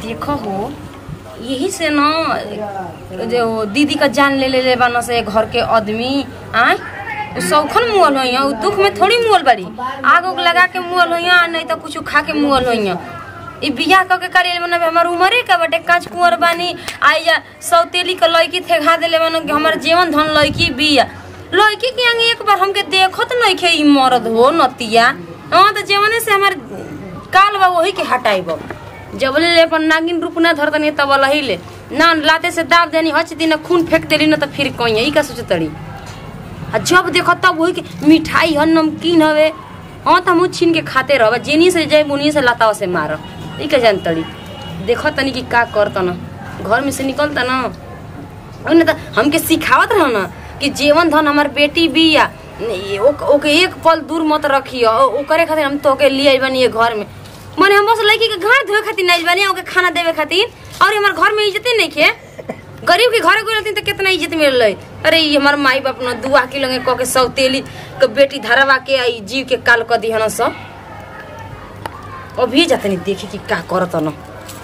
देखो हो यही से न जो दीदी का जान ले ले ले बना से घर के आदमी आय उ सौखन मुअल होइया उ दुख में थोड़ी मुअल बारी आग उग लगा के मुअल होइया नहीं तो कुछ खा के मुअल होइया ई बियाह क के करेल मन हमर उमरे का बटे कांच कुंवर बानी आई जा सौतेली के लड़की थे घा देले मन हमर जीवन धन लड़की बिया लड़की के आगे एक बार हमके देखत नहीं खे ई मरद हो नतिया हां तो जीवने से हमर काल बा वही के हटाइब जब ले अपन नागिन रूप ना धर दनी तब लही ले ना लाते से दाब देनी हच दिन खून फेंक देली ना तो फिर कहीं ई का सोचतड़ी आ जब देखो तब वही के मिठाई ह नमकीन हवे हाँ तो हम छीन के खाते रह जेनी से जय बुनी से लतावा से मार ई का जानतड़ी देखो तनी कि का करत न घर में से निकलता ना उन्हें तो हमके सिखावत रह ना कि जीवन धन हमार बेटी बिया ये ओक- ओके एक पल दूर मत रखियो ओ- ओकरे खातिर हम तोके लिए आइल बानी ये घर में मने हम बस लड़की के घर धोए खातिर नहीं आइल बानी ओके खाना देवे खातिर और हमार घर में इज्जत नहीं खे गरीब के घरे गई रहती तो कितना इज्जत मिल रही अरे ये हमार माई बाप न दुआ के लगे कह के सौतेली के बेटी धरवा के आई जीव के काल क दिहन सब अभी जातनी देखे कि का करत न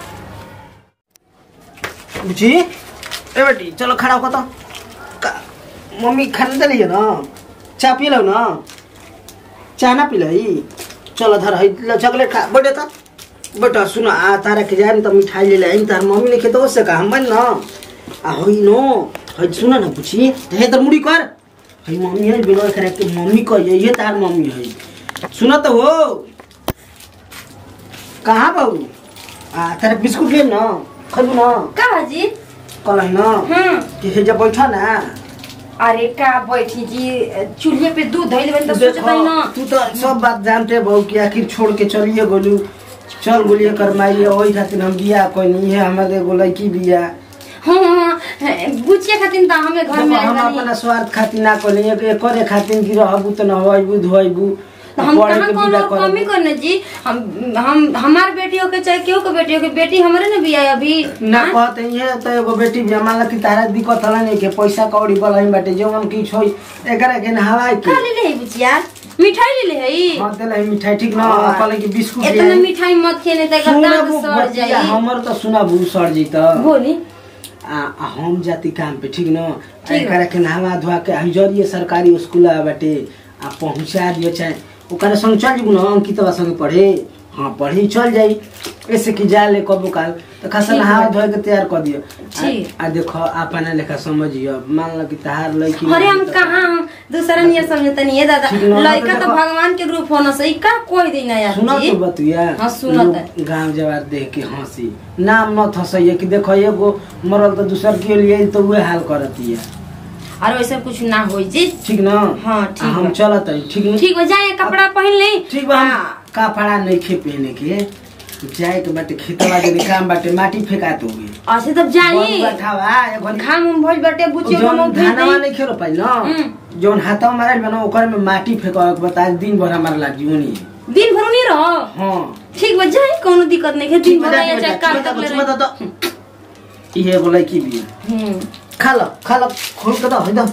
बुझी ए बेटी चलो खड़ा हो तो का- मम्मी खाना दे लीजिए ना चाय पी लो ना चाय ना पी ली चलो धर है लो चॉकलेट खा बैठे तो बेटा सुन आ तारा के जाए तो मिठाई ले ले तार मम्मी ने खेत से का हम बन ना आ होई नो है सुन ना बुझी हे तर मुड़ी कर है मम्मी है बिना करे के मम्मी को ये ये तार मम्मी है सुन तो हो कहाँ बाबू आ तारा बिस्कुट ले ना खबू ना का भाजी कल है ना हम्म कि हे जब बैठा ना अरे का बैठी जी चूल्हे पे दूध धैले बन तो सोचत देखो, है ना तू तो सब बात जानते बहु कि आखिर छोड़ के चलिए गोलू चल गोलिए कर माइए वही खातिर हम बिया कोई नहीं है हमारे एगो लड़की बिया हाँ बुचिया खातिर त हमें घर में देखो, हम आइल बानी। अपना स्वार्थ खातिर ना कोनी एक एक करे खातिर कि रहबू त न होइबू धोइबू तो हम पढ़े कहाँ के कौन बिदा और कमी करबू करने जी हम हम हमार बेटियों के चाहे केहू के बेटियों के बेटी हमारे ने भी आई अभी ना कहते ये तो एगो बेटी बिया मान ला कि तारा दिक्कत हला नहीं के पैसा कौड़ी बलही बाटे जो हम की छोई एकरा के नहावाई के का ले ले है बुचिया मिठाई ले ले है हां देला मिठाई ठीक ना हाँ। कहले कि बिस्कुट इतना ले मिठाई मत खेले त सुना दांत बु सड़ बतिया, जाई हमर तो सुना बु सर जी त बोली आ आ हम जाति काम पे ठीक न ठीक एकरा के नहावा धोआ के हम जरिए सरकारी स्कूल आ बाटे आ पहुंचा दियो चाहे ओकरा संग चल जीबू न अंकितवा संग पढ़े हाँ पढ़ी चल जाई ऐसे कि जा ले कबो काल तो खासा ठीक नहावा बा। धोए के तैयार कर दियो ठीक। आ, आ देखो अपना लेखा समझियो मान लो कि तहार लड़की अरे हम कहाँ हम दूसरा नियर समझते नहीं है दादा ठीक ना, लड़का तो तो देखो। भगवान के रूप होना सही का कोई दिन यार सुना जी तो बतुया हाँ, सुनत है। गांव जवार देख के हंसी नाम न थसैया कि देखो एगो मरल तो दूसर के लिए तो उहे हाल करती है और वैसे कुछ ना हो जी ठीक न हाँ, ठीक आ, हम बा। चलत हई ठीक न ठीक हो जाए कपड़ा पहन ले ठीक बा हम हाँ। कपड़ा नहीं खे पहने के जाए के बाटे खेतवा के काम बाटे माटी फेंकात होगे ऐसे तब जाई बैठावा एगो घाम उम भइल बाटे बुचियो जौन हम धानवा नहीं खेलो पाई न हम्म। जौन हाथवा मारल बना ओकर में माटी फेंकावे के बता दिन भर हमार लागी ओनी दिन भर नहीं रहो हाँ ठीक बा जाए कोनो दिक्कत नहीं है दिन ठीक भर बता या चाहे काल तक ले रहे बता तो ये एगो लड़की भी है हम्म खा लो खा लो खोल के दो है दो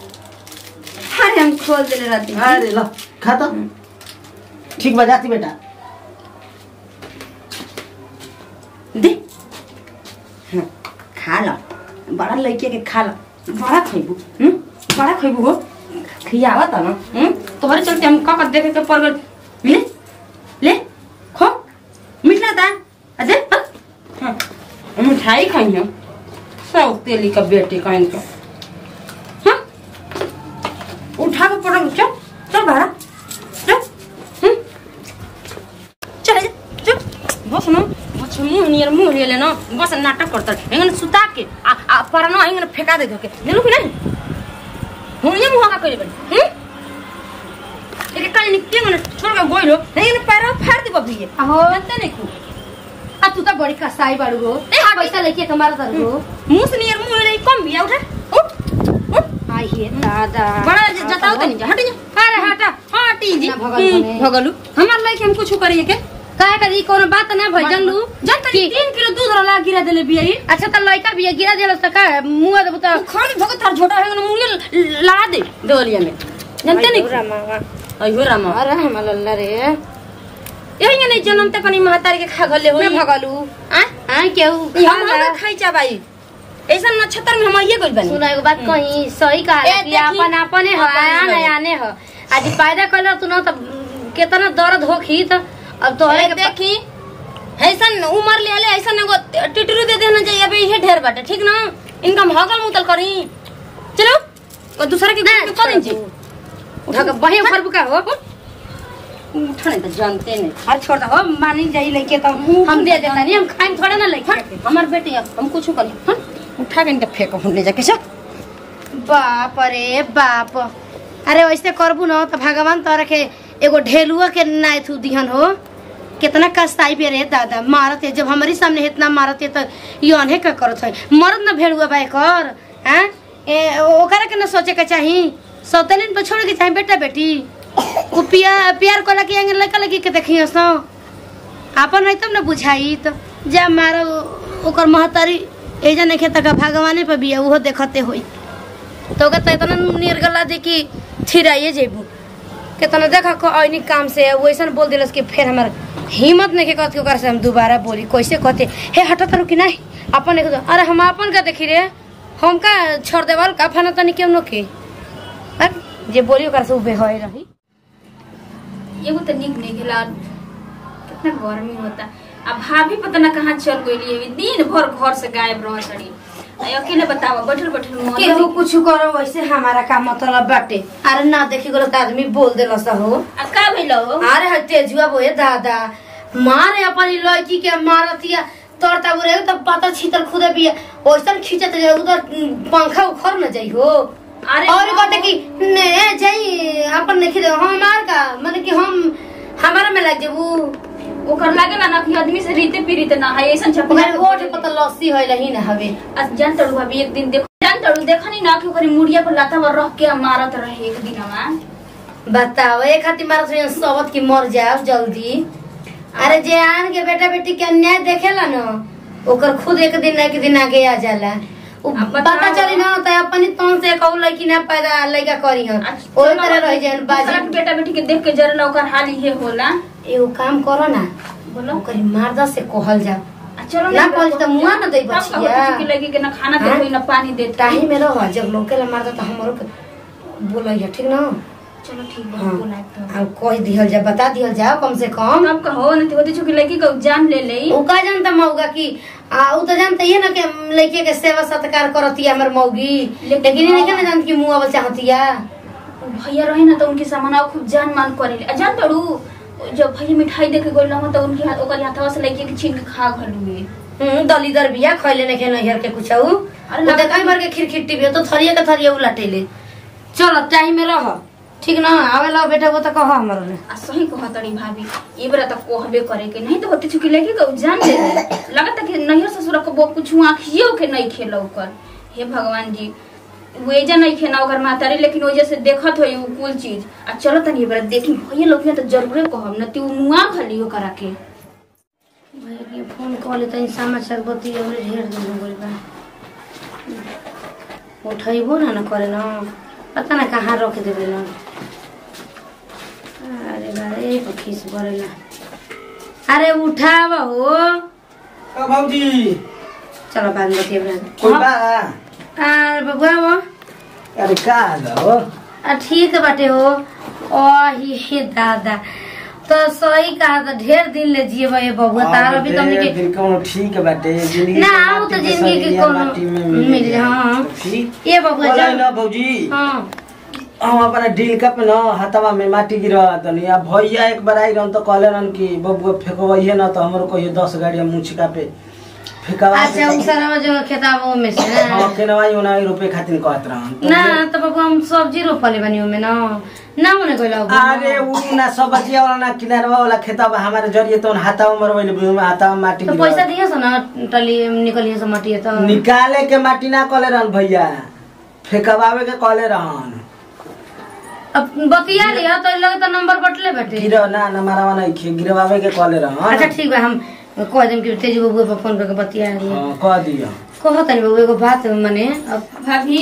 अरे हम खोल देले रहती अरे लो खा तो ठीक बा जाती बेटा दे हाँ, खा लो बड़ा लड़के के खा लो बड़ा खइबू हम्म बड़ा खइबू हो खियावा त ना हम्म तोहरे चलते हम का का देखे के पड़ गल ले ले खो मिठला दा अजय हाँ मिठाई खाई हम सब तेली का बेटी कहीं का हाँ उठा के पड़ा चल चल बाहर चल हम्म चल जा चल बस न बस मुंह नियर मुंह ले लेना बस नाटक करता हेंगन सुता के आ आ परनो हेंगन फेंका दे धके नेलु कि नहीं हुनिया मुंह का कइले बनी हम एक काल निके मन छोड़ के गोइलो हेंगन पैर फाड़ दे बबिए अहो जानते नहीं कु आ तू त बड़ी कसाई बाड़ू हो ए, हट। पैसा लेके कमार तर हो मुंह से नियर मुंह ले कम बिया उठा उठ उठ आई हे दादा बड़ा ज- जताओ तनी जा हट जा अरे हटा हटी जी ना भगल हम्म, बने। भगलू हमार लाइक हम कुछ करिए के काहे करी कोनो बात ना भई जानलू जानता नहीं तीन किलो दूध रला गिरा देले बिया ई अच्छा त लइका बिया गिरा देलस त का मुंह देबू त खाली भगत तार झोटा है मुंगे लड़ा दे दोलिया में जानते नहीं अयो रामा अरे हमल रे यही नहीं जन्म ते कनी महतारी के खा गले होई मैं भगलू आय हाँ केहू ई हम हम खाई चा भाई ऐसा नक्षत्र में हम ये गइल बनी सुना एगो बात कही सही कहा ए, कि देखी। अपन अपने ह अपन आने रहे। आने ह आज पैदा कइल तू न त केतना दर्द होखी त अब तो ए, देखी ऐसन उमर ले आले ऐसन एगो टिटरू दे देना चाहिए अबे ये ढेर बाटे ठीक ना इनका हगल मुतल करी चलो और दूसरा के घर में कर दीजिए उठा के बहे ऊपर बुका हो उठने तो जानते नहीं हर छोड़ दो मानी जाई लेके तो हम दे देता नहीं हम खाएं थोड़ा ना लेके हाँ, हमार बेटी अब हम कुछ करी हाँ उठा के इनके फेंको हम ले जाके सब बाप रे बाप अरे वैसे करबू न तो भगवान तोरा के एगो ढेलुआ के नाय थू दिहन हो कितना कष्टाई पे रे दादा मारत है जब हमारी सामने इतना मारत है तो ये अनहे का करत है मरद न भेड़ुआ बाय कर हैं ए ओकरा के न सोचे के चाही सौतलिन पर छोड़ के चाही बेटा बेटी वो पिया प्यार कोला के अंगे लड़का लगी के देखियो सो आपन है तब न बुझाई तो जा मारो ओकर महतारी एजा नहीं खेता का भगवाने पे बिया उहो देखते होई तो ओकर त इतना निर्गला दे कि छिराइए जेबू कितना देखा को ऐनी काम से वैसन बोल दिलस कि फिर हमार हिम्मत नहीं के कहत कि ओकरा से हम दोबारा बोली कैसे कहते हे हटा तारू कि नहीं अपन एक अरे हम अपन का देखी रे हम का छोड़ देवल का फना तनी केम नो के हट, जे बोली ओकरा से उबे होई रही एगो तो निक नहीं गेला कितना गर्मी होता अब भाभी पता ना कहाँ चल गई दिन भर घर से गायब रह सड़ी अकेले बतावा बैठल बैठल मन केहू कुछ करो वैसे हमारा का मतलब बाटे अरे ना देखी गलो त आदमी बोल देलस हो आ का भइलो अरे है तेजुआ बोए दादा मारे अपन ई लड़की के मारतिया तोड़ता बुरे तब पता छीतर खुदे भी ओइसन खींचत जे उधर पंखा उखड़ न जाई हो अरे और हाँ। कहते कि ने जाई अपन नहीं खींचे हमार का माने कि हम हमारा में लग जेबू ओकर लागेला ना कि आदमी से रीते पीड़ित ना है ऐसा छप ओकर ओठ पता लस्सी होइल ही ना हवे जान तड़ू भाभी एक दिन देखो जान तड़ू देखनी ना कि ओकरी मुड़िया पर लाता पर रख के मारत रहे एक दिन में बताओ एक खातिर मारत रही सबत की मर जाओ जल्दी अरे जे आन के बेटा बेटी के अन्याय देखेला न ओकर खुद एक दिन ना एक दिन आगे आ जाला उ अब बताओ। पता चली ना तो अपनी तन से कहू लड़की ना पैदा लड़का करी हन ओही तरह रह जाए दूसरा के बाजी बेटा बेटी के देख के जरला ओकर हाल इहे होला एगो काम करो ना बोलो ओकरी मारदा से कहल जाओ आ चलो ना कहल त मुआ न दै तब कहो बचिया कि लगी के ना खाना हाँ? देते ना पानी देते ताही में रह जब लौके ला मारदा त हमरो के बोलैया ठीक ना चलो ठीक बा हाँ बोला तो आ कह दिहल जा बता दिहल जाओ कम से कम तब कहो न तो होती चुकी लड़की को जान ले ले उ का जानता मौगा की आ उ तो जानता ही ना कि लड़के के सेवा सत्कार करती हमर मौगी लेकिन लेकिन नहीं हाँ। ना जानती कि मुआवल चाहतिया भैया रहे ना तो उनके सामान खूब जान मान करे आ जान तड़ू जब भैया मिठाई दे के गोल ना तो उनके हाथ ओकर हाथवा से लड़की के छीन के खा घलुए हम्म दलीदर बिया खइले नहीं खेल हर के कुछ उ अरे उ ना- देखाई भर के खिरखिट्टी बिया तो थरिया के थरिया उलटेले चलो टाइम में रह ठीक ना आवे ला बेटा वो तो कह हमर ले आ सही कह तड़ी भाभी ये बेरा तो कहबे करे के नहीं तो होती चुकी लड़की को जान ले ले लगता कि नैहर ससुर को वो कुछ आँखियों के नहीं खेला ओकर हे भगवान जी वेजा नहीं खेना ओकर मातारी लेकिन वजह से देखत होई उ कुल चीज आ चलो तनी ये बेरा देखी भैया लोग तो जरूरे कहब न ती मुआ खली ओकरा के भैया के फोन कॉल ले तनी समाचार बती हमरे ढेर दिन हो गइल बा उठैबो ना ना करे ना पता ना कहाँ रख देबे ना अरे बारे खीस भरेला अरे उठाव हो ओ भौजी चलो बाद में बतिया कोई बा अरे बबुआ हो अरे का हो आ ठीक बाटे हो ओ हे दादा तो सही कहा तो ढेर दिन ले जिए ये बबुआ तार अभी तुमने के फिर कोनो ठीक बाटे जिंदगी ना, के वो तो माटी में जिंदगी के सरिया कोनो माटी में मिल मिल जा, हाँ। ठीक ये बबुआ बोला जा ना भौजी हाँ हम अपना डील कप न हतवा में माटी गिरा तनी अब भैया एक बार आई रहन तो कहले रहन कि बबुआ फेंकवइहे न तो हमरो कहियो दस गाड़ी मुछका पे फेंकवा अच्छा उ सारा जो खेताबो में से ना हाँ केनवाई उनाई रुपए खातिर कहत रहन तो ना तो बबुआ हम सब्जी रोपले बनी ओमे ना ना होने गइल अरे उ ना सब्जी वाला ना किनारवा वाला खेतवा हमारे जरिए तो हाथावा मरवइले बुम हाथावा माटी तो गिरा पैसा दिए सो ना टली निकलिए सो मटिए तो निकाले के माटी ना कहले रहन भैया फेंकवावे के कहले रहन अब बतिया लिया तो लगे तो नंबर बटले बैठे गिरो ना ना मारावा नहीं खे गिरवावे के कहले रहन अच्छा ठीक बा हम कह देम कि तेज बबुआ पर फोन करके बतिया लिया हाँ, कह दियो कहो तनी बबुआ एगो बात मने अब भाभी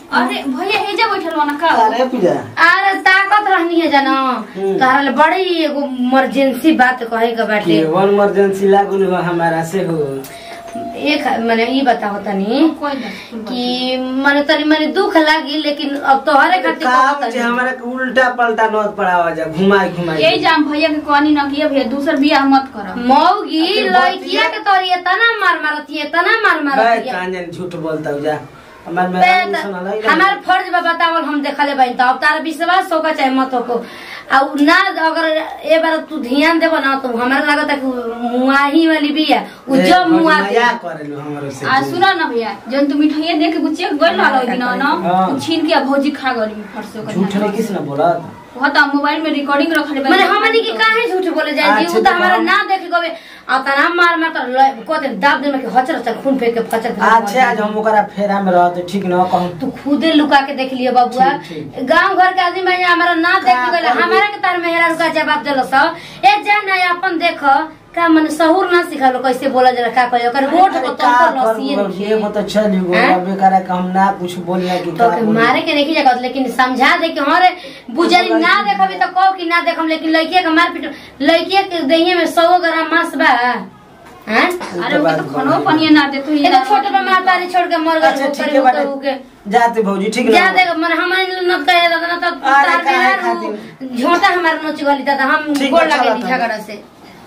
अरे भैया हेजा बैठल बा ना का अरे पूजा अरे ताकत रहनी है जानो हम्म। तोहरा ले बड़ी एगो इमरजेंसी बात कहे के बाटे वन इमरजेंसी लागल हो हमारा से हो एक माने ई बताओ तनी कोई ना कि माने तनी माने दुख लागी लेकिन अब तोहरे खातिर काम कहत जे तनी। हमारा के उल्टा पलटा नोत पड़ावा जा घुमाई घुमाई यही जाम भैया के कहनी ना कि ये भैया दूसर बियाह मत कर मौगी अरे लड़किया के तोरी तना मार मारती है तना मार बे मारती है कांजन झूठ बोलता हो जा हमार बे मेरा त- सुना नहीं हमार फर्ज बा बतावल हम देखले बाई त अब तारा विश्वास होगा चाहे मत हो आ उ ना अगर ए बार तू ध्यान देबो ना तो हमरा लागत है कि मुआही वाली भी है उ जब मुआ दे मजाक करेलु हमरो से आ सुना ना भैया जन तू मिठाइया दे के बुचिया गोल ला लो ना ना हाँ। उ छीन के आ भौजी खा गली फट से झूठ नहीं किस ना बोलत वहाँ तो मोबाइल में रिकॉर्डिंग रखले बा माने हमनी के काहे झूठ बोले जाए जी अच्छा, उ त तो हमारा हम- ना देखे गवे आ तना मार मार त ल- कहते दाब दे में के हचर हचर खून फेंक के फचर फचर अच्छा आज हम ओकरा फेरा में रहते ठीक न कहूं तू खुदे लुका के देख लियो बबुआ ठीक, गांव घर के आदमी में हमारा ना देख का गए करबी? हमारा के तार मेहरा रुका जवाब देलो सब ए जा ना अपन देख का मन सहूर ना सिखालो कैसे बोला जरा का कहियो कर गोठ को का तुम को लसिए करबो ये वो तो चली गो हैं? अबे करे कि हम ना कुछ बोलिया कि तो का के बोली। मारे के नहीं जगत लेकिन समझा दे कि हमारे बुजरी ना देखबी तो कहो कि ना देखम लेकिन लड़किया के मार पीट लड़किया के दहिए में 100 ग्राम मांस बा हैं अरे वो तो खनो पनिया ना दे तू ए तो छोटे पे मार तारी छोड़ के मर गए अच्छा वो ठीक करे है वो बाटे तो के जाते भौजी ठीक जा ना देख मन हमारे न कहे दादा ना तो अरे तार काहे मेहरा खातिर? झोंटा हमारे नोच गली दादा हम ठीक गोड़ बा, लगे चला झगड़ा से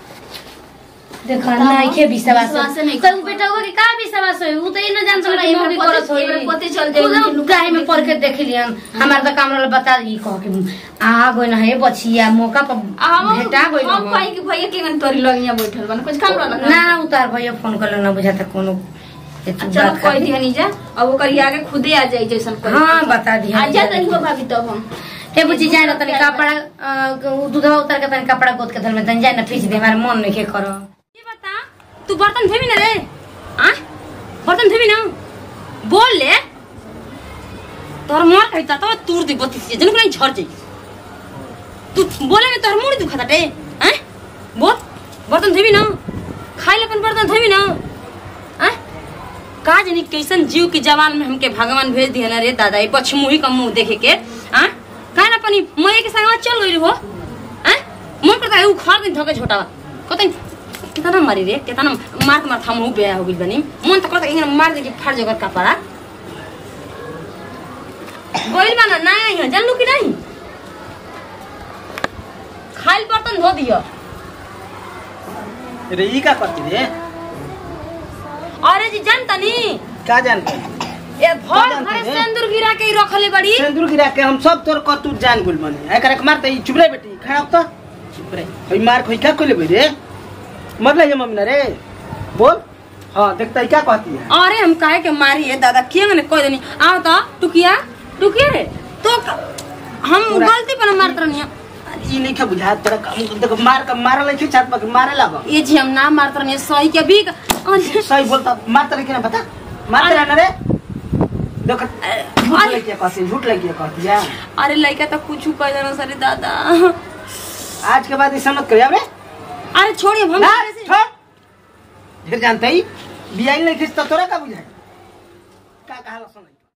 देखा नहीं के विश्वास विश्वास नहीं तो उ बेटा हुआ कि का विश्वास होई उ तो ई न जान चलो, सकला एमे मौगी पते- करत होई एमे पते चल जाई, उनके खुद लुका काहे में के पढ़ के देख लियन हमार तो काम रहल बता दी कह के आ गई ना हे बचिया मौका पर हम भेटा गई हम कहीं कि भैया के गन तोरी लगिया बैठल बा कुछ काम रहल ना उतार भैया फोन कर ना बुझाता कोनो ए तू चलो बात कह कर। दिया नीजा अब ओकर आगे खुदे आ जाई जैसन करे हाँ, बता दिया। आ जा रही हो भाभी तब हम हे बुझी जाए ना तनी कपड़ा अ, दूधवा उतर के तनी कपड़ा गोद के धर में तनी जाए ना फीच दे हमारे मन में के करो ये बता तू बर्तन धोबी ना रे आ बर्तन धोबी ना बोल ले तोर मार कहता तो तूर दी बत्ती से जन नहीं झड़ जाई तू बोले में तोर मुड़ी दुखा टे हैं बोल बर्तन धोबी ना खाई ले अपन बर्तन धोबी ना हैं का जानी कैसन जीव के जवान में हमके भगवान भेज दिया ना रे दादा ये पछमुही का मुंह देखे के आ का ना अपनी मये के संग चल गई हो हैं मन करता है उ खार दिन धके झोटावा कतई कितना मारी रे कितना मार के मार थामू बेया हो गइल बनी मन त करता इंगन मार दे के फाड़ जगर कपड़ा गोइल बना ना यहाँ जानलू कि नहीं खाइल बर्तन धो दियो रे ई का करती रे अरे जी जानता नी का जानते ए भर जानती भरे रे? सिंदूर गिरा के ही रखले बड़ी सिंदूर गिरा के हम सब तोर कतू जान गुल मने एकरा के मारते ई चुप रे बेटी खड़ा हो तो चुप रे ओई मार खोई का कोले रे मर ले मम्मी ना रे बोल हां देखता ई क्या कहती है अरे हम काहे के मारी है दादा किए ने कोई देनी आओ तो टुकिया टुकिया रे तो क- हम पूरा- गलती पर मारत रहनी ई नहीं के बुझा तेरा काम देखो मार के मारे ले छात पर मारे लगा ये जी हम ना मारत रहनी सही के भी अरे सही बोलता मारते लेकिन बता मारते रहना रे देखो झूठ अरे- लगी कहती झूठ लगी कहती है अरे लड़का तो कुछ कह देना सरे दादा आज के बाद ऐसा मत करिए रे अरे छोड़िए हम ना छोड़ फिर जानते ही बियाई नहीं खींचता तोरा का बुझाए का कहा सुन